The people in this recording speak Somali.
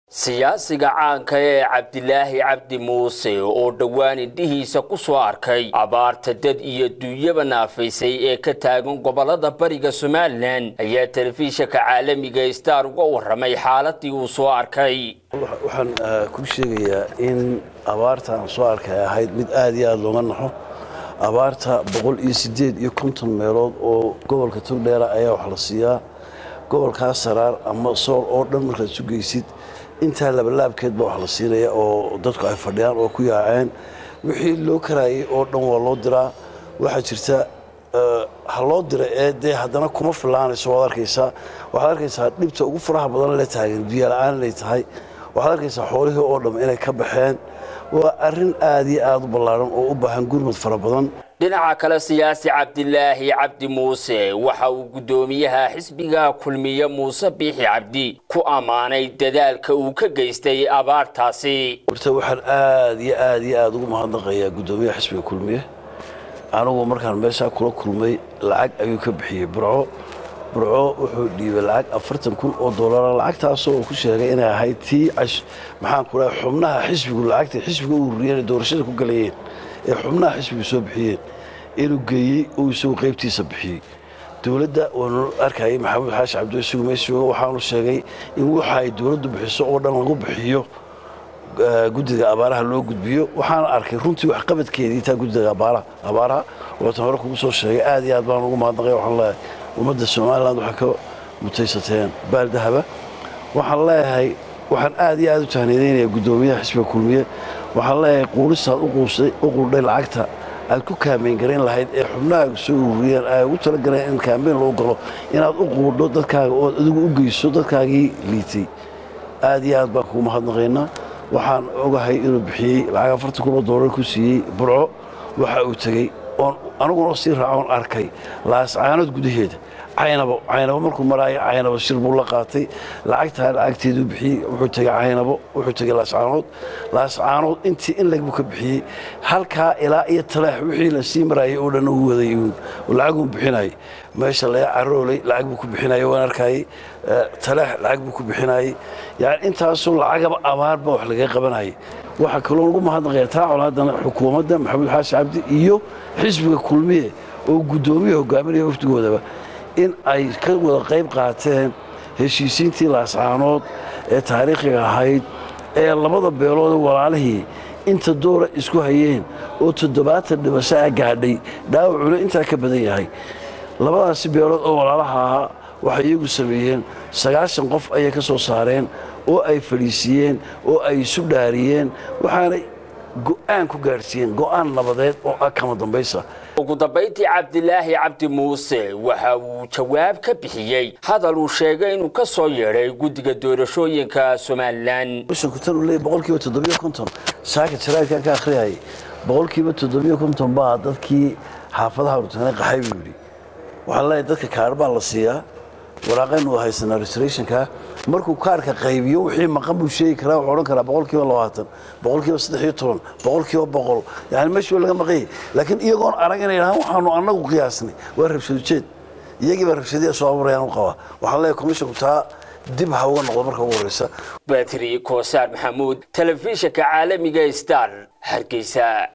siyaasiga caanka ee cabdilaahi cabdi muuse oo dhowaan indhihiisa ku soo arkay abaarta dad iyo duunyaba naafaysay ee ka taagan gobolada bariga somalilan ayaa telefishinka caalamiga star uga waramay xaaladii uu soo arkay waxaan kuu sheegayaa in abaarta aan soo arkay ahayd mid aada iyo aada looga naxo abaarta boqol iyo sideed iyo konton meelood oo gobolka turdheera ayaa wax la siiyaa gobolkaas saraar ama sool oo dhan markaad isu geysid intaa labalaabkeed baa wax la siinaya oo dadku ay fadhiyaan oo ku yaaceen wixii loo karaayay oo dhan waa loo diraa waxaa jirta ha loo dira ee dee haddana kuma filaanayso waad arkaysaa waxaad arkaysaa dhibta ugu faraha badan la taagan biyola-aan inay tahay waxaad arkaysaa xoolihii oo dham inay ka baxeen waa arrin aada iyo aada u ballaaran oo u baahan gurmud fara badan dhinaca kale siyaasi cabdilaahi cabdi muuse waxa uu guddoomiyaha xisbiga kulmiye muuse biixi cabdi ku ammaanay dadaalka uu ka geystay abaartaasi horta waxaan aada iyo aada iyo aada ugu mahadnaqayaa guddoomiyaha xisbiga kulmiye anigu markaan meeshaa kula kulmay lacag ayuu ka bixiyey burco burco wuxuu dhiibay lacag afartan kun oo doolara lacagtaasoo uu ku sheegay inay ahayd tii maxaan ku dhaha xubnaha xisbigu lacagta xisbiga u ururiyeen doorashada ku galayeen ee xubnaha xisbigu soo bixiyeen inuu geeyey uu isagu qaybtiisa bixiyey dowladda waanu arkayay maxamuud xaashi cabdi isagu meesjooga waxaanu sheegay in waxa ay dowladdu bixiso oo dhan lagu bixiyo guddiga abaaraha loo gudbiyo waxaana arkay runtii waxqabadkeedii taa guddiga abaaraha waatan hore kugu soo sheegay aad iyo aad baan ugu mahadnaqay waxaan leeyahay ummadda somalilan waxay ka mutaysateen baaldahaba waxaan leeyahay waxaan aad iyo aad u tahniidaynaya guddoomiyaha xisbiga kulmiye waxaan leeyahay quuristaad u quudhay lacagta aad ku kaambeyn garayn lahayd ee xubnaha soo ururiyeen ay ugu talagaleen in kaambeyn loo galo inaad u quudho dadkaaga ood adigu u geyso dadkaagii liitay aad iyo aad baan kugu mahadnaqaynaa waxaan ogahay inuu bixiyey lacag afartan kun oo doolar ku siiyey burco waxa uu tegey oon aniguna sii raacoon arkay laascaanood gudaheeda caynabo caynabo markuu maraayo caynabo shir buu la qaatay lacagtaa lacagteeduu bixiyey wuxuu tegey caynabo wuxuu tegey laascaanood laascaanood intii in lagbuu ka bixiyey halkaa ilaa iyo taleex wixii la sii maraayay oo dhan uu waday uun lacaguu bixinayay meesha laga caroolay lacag buu ku bixinayay waan arkayay taleex lacag buu ku bixinayay yani intaasoo lacagaba abaarba wax lagaga qabanayay waxaa kaloo lagu mahadnaqaya taa colaadana xukuumadda maxamuud xaashi cabdi iyo xisbiga kulmiye oo guddoomiya hogaaminaya wafdigoodaba in ay ka wada qayb qaateen heshiisiintii laascaanood ee taariikhiga ahayd ee labada beelood walaalihii inta doora isku hayeen oo toddobaatan dhimasho a gaadhay dhaawacuna intaa ka badan yahay labadaasi beelood oo walaalaha ahaa waxay iyagu sameeyeen sagaashan qof ayay ka soo saareen oo ay fadhiisiiyeen oo ay isu dhaariyeen waxaanay go'aan ku gaadhsiiyeen go'aan nabadeed oo ah kama dambaysa ugu dambayntii cabdilaahi cabdi muuse waxa uu jawaab ka bixiyey hadal uu sheegay inuu ka soo yeedhay guddiga doorashooyinka somalilan tan uu leeyay boqolkiiba toddobiyo konton saaka jaraadkan ka akhriyayay boqolkiiba toddobiyo konton baa dadkii xaafadaha urtanay qaxay buu yidhi waxaan leeyahay dadka kaar baa la siiyaa waraaqaynu haysanaa restorationka markuu kaarka qaybiyo wixii maqan buu sheegi karaa wuxuu odhan karaa boqolkiiba labaatan boqolkiiba saddex iyo toban boqolkiiba boqol yani meeshii waa laga maqanyay laakiin iyagoon arag inay dhahaan waxaanu annagu qiyaasnay waa rabshadujeed iyagii baa rabshadiya soo abuurayaan u qabaa waxaan leeyahay commissionku taa dib ha uga noqdo marka ugu horreysa batri koosaar maxamuud telefishinka caalamiga star hargeysa